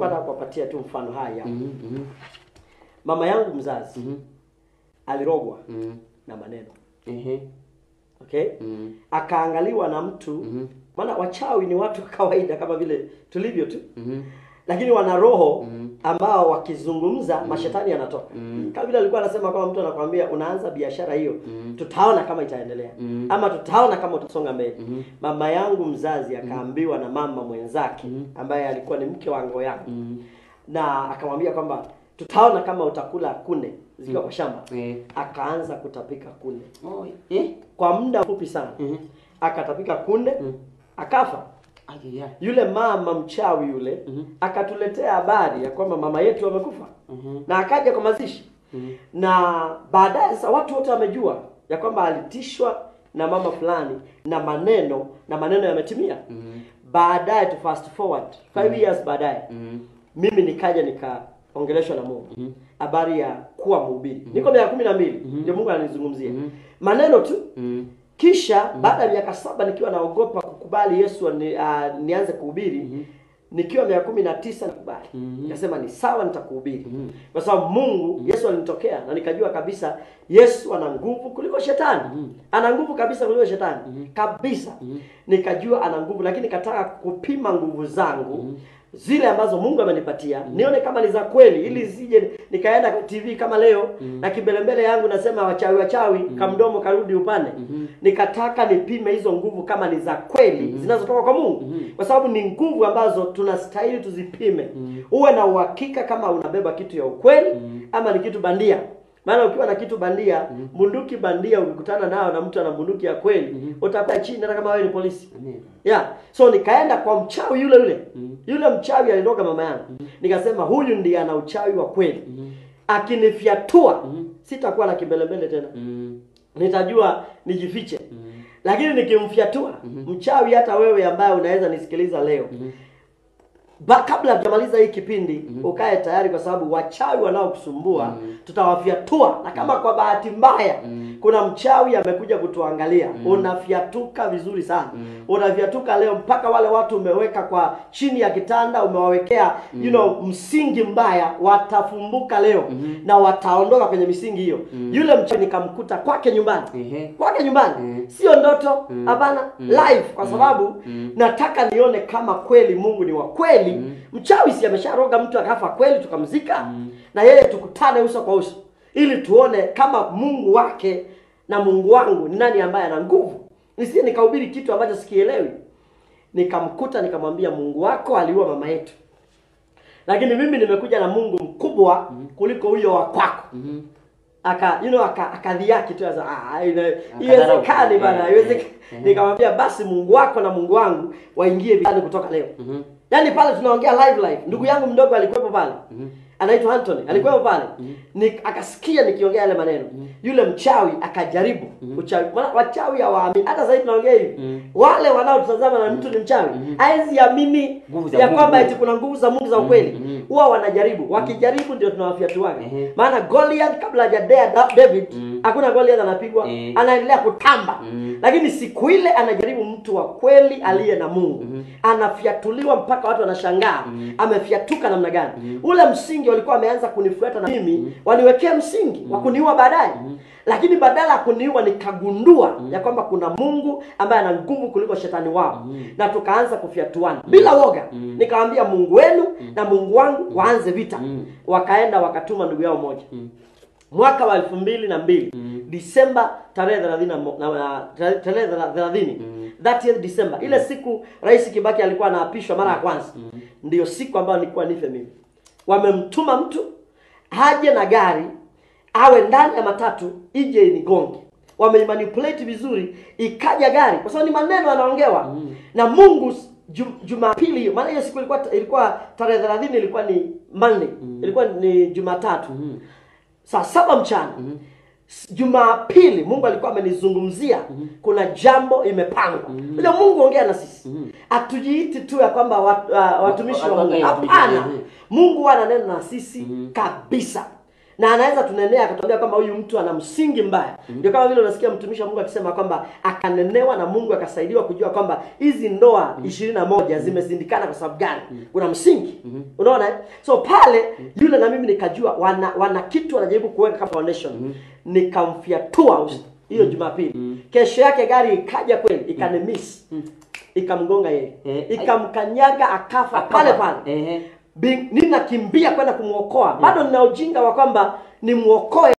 nilikuwa nataka kuwapatia tu mfano haya Mhm, mhm, mama yangu mzazi mhm, alirogwa mhm. na maneno Ehe. okay Mhm, akaangaliwa na mtu mhm, maana wachawi ni watu wa kawaida kama vile tulivyo tu mhm, lakini wana roho Mhm. ambao wakizungumza mashetani yanatoka Mhm. kama vile alikuwa anasema kwamba mtu anakwambia unaanza biashara hiyo Mhm. tutaona kama itaendelea Mhm. ama tutaona kama utasonga mbele Mhm. mama yangu mzazi akaambiwa na mama mwenzake Mhm. ambaye alikuwa ni mke wangu yangu mhm. na akamwambia kwamba tutaona kama utakula kunde zikiwa kwa shamba Eh. akaanza kutapika kunde Oh, eh. kwa muda mfupi sana Mhm. akatapika kunde Mhm. akafa Ai, ya. yule mama mchawi yule Mhm. akatuletea habari ya kwamba mama yetu amekufa Mhm. na akaja kwa mazishi Mhm. na baadaye sasa watu wote wamejua ya kwamba alitishwa na mama fulani na maneno na maneno yametimia Mhm. baadaye to fast forward five years baadaye Mhm. mimi nikaja nikaongeleshwa na mungu Mhm. habari ya kuwa mhubiri niko miaka kumi na mbili Mhm. ndio mungu ananizungumzia Mhm. maneno tu Mhm. kisha baada ya miaka saba nikiwa naogopa kukubali yesu ni, uh, nianze kuhubiri Mhm. nikiwa miaka kumi na tisa nikubali Mhm. nikasema ni sawa nitakuhubiri Mhm. kwa sababu mungu yesu alinitokea na nikajua kabisa yesu ana nguvu kuliko shetani Mhm. ana nguvu kabisa kuliko shetani Mhm. kabisa Mhm. nikajua ana nguvu lakini nikataka kupima nguvu zangu Mhm. zile ambazo mungu amenipatia nione kama ni za kweli ili zije nikaenda kwa tv kama leo na kimbelembele yangu nasema wachawi wachawi kamdomo karudi upande Mhm. nikataka nipime hizo nguvu kama ni za kweli zinazotoka kwa mungu Mhm. kwa sababu ni nguvu ambazo tunastahili tuzipime uwe na uhakika kama unabeba kitu ya ukweli ama ni kitu bandia maana ukiwa na kitu bandia bunduki bandia ukikutana nao na mtu ana bunduki ya kweli utapaa chini hata kama wewe ni polisi Amen. yeah so nikaenda kwa mchawi yule yule Mhm. yule mchawi aliroga mama yangu nikasema huyu ndiye ana uchawi wa kweli Mhm. akinifyatua Mhm. sitakuwa na kimbelembele tena Mhm. nitajua nijifiche Mhm. lakini nikimfyatua mchawi hata wewe ambaye unaweza nisikiliza leo Mhm. ba, kabla hatujamaliza hii kipindi ukae tayari kwa sababu wachawi wanaokusumbua tutawafyatua na kama kwa bahati mbaya kuna mchawi amekuja kutuangalia unafyatuka vizuri sana unafyatuka leo mpaka wale watu umeweka kwa chini ya kitanda umewawekea you know, msingi mbaya watafumbuka leo na wataondoka kwenye misingi hiyo yule mchawi nikamkuta kwake nyumbani Ehe. kwake nyumbani Mm. sio ndoto hapana live kwa sababu nataka nione kama kweli mungu ni wa kweli mchawi si amesharoga mtu akafa kweli tukamzika na yeye tukutane uso kwa uso ili tuone kama mungu wake na mungu wangu ni nani ambaye ana nguvu nisije nikahubiri kitu ambacho sikielewi nikamkuta nikamwambia mungu wako aliua mama yetu lakini mimi nimekuja na mungu mkubwa kuliko huyo wa kwako Mhm. aka you know aka akadhiaki tu asa ah ina- Akadharau. iwezekani bana Eh, iwezekani eh, eh. nikamwambia basi Mungu wako na Mungu wangu waingie vitani kutoka leo Mhm. yaani pale tunaongea live live ndugu yangu mdogo alikuwepo pale anaitwa Anthony alikuwepo pale ni akasikia nikiongea yale maneno yule mchawi akajaribu uchawi maana wachawi hawaamini hata sasa hivi tunaongea hivi wale wanaotazama na mtu ni mchawi hawezi amini Nguvu za ya Mungu. kwamba eti kuna nguvu za Mungu za ukweli mhm. huwa wanajaribu wakijaribu ndio tunawafyatuaga Ehe. maana Goliath kabla hajadea Da- David Mm. hakuna Goliath anapigwa Eh. anaendelea kutamba Mm. lakini siku ile anajaribu mtu wa kweli aliye na Mungu anafyatuliwa mpaka watu wanashangaa amefyatuka namna gani ule msingi walikuwa wameanza kunifuata na mimi waniwekea msingi wa kuniua baadaye lakini badala ya kuniua nikagundua ya kwamba kuna Mungu ambaye ana nguvu kuliko shetani wao na tukaanza kufyatuana bila woga nikamwambia Mungu wenu na Mungu wangu waanze vita wakaenda wakatuma ndugu yao moja mwaka wa elfu mbili na mbili Disemba tarehe thelathini na mo- na- na- tarehe tarehe thelathini 30th December ile siku Rais Kibaki alikuwa anaapishwa mara ya kwanza ndiyo siku ambayo nilikuwa nife mimi wamemtuma mtu haje na gari awe ndani ya matatu ije inigonge wameimanipulate vizuri ikaja gari kwa sababu ni maneno yanaongewa na Mungu s- Ju- Jumapili hiyo maana hiyo siku ilikuwa ilikuwa tarehe 30 ilikuwa ni Monday ilikuwa ni Jumatatu saa saba mchana S- Jumapili Mungu alikuwa amenizungumzia kuna jambo imepangwa. Ile Mungu ongea na sisi. Hatujiiti tu ya kwamba wat, uh, watumishi wa Mungu. Watu- watu- Hapana. mhm. Mungu ananena na sisi kabisa. na anaweza tunenea akatuambia kwamba huyu mtu ana msingi mbaya ndio kama vile unasikia mtumishi wa mungu akisema kwamba akanenewa na mungu akasaidiwa kujua kwamba hizi ndoa ishirini na moja zimezindikana kwa sababu gani kuna msingi unaona eh? so pale yule na mimi nikajua wana, wana kitu wanajaribu kuweka kama foundation nikamfyatua us- hiyo jumapili kesho yake gari ikaja kweli ikanimis ikamgonga yeye Eh, ikamkanyaga akafa Akafa. pale pale Ehe. Bi- ninakimbia kwenda kumwokoa bado nina ujinga wa kwamba nimwokoe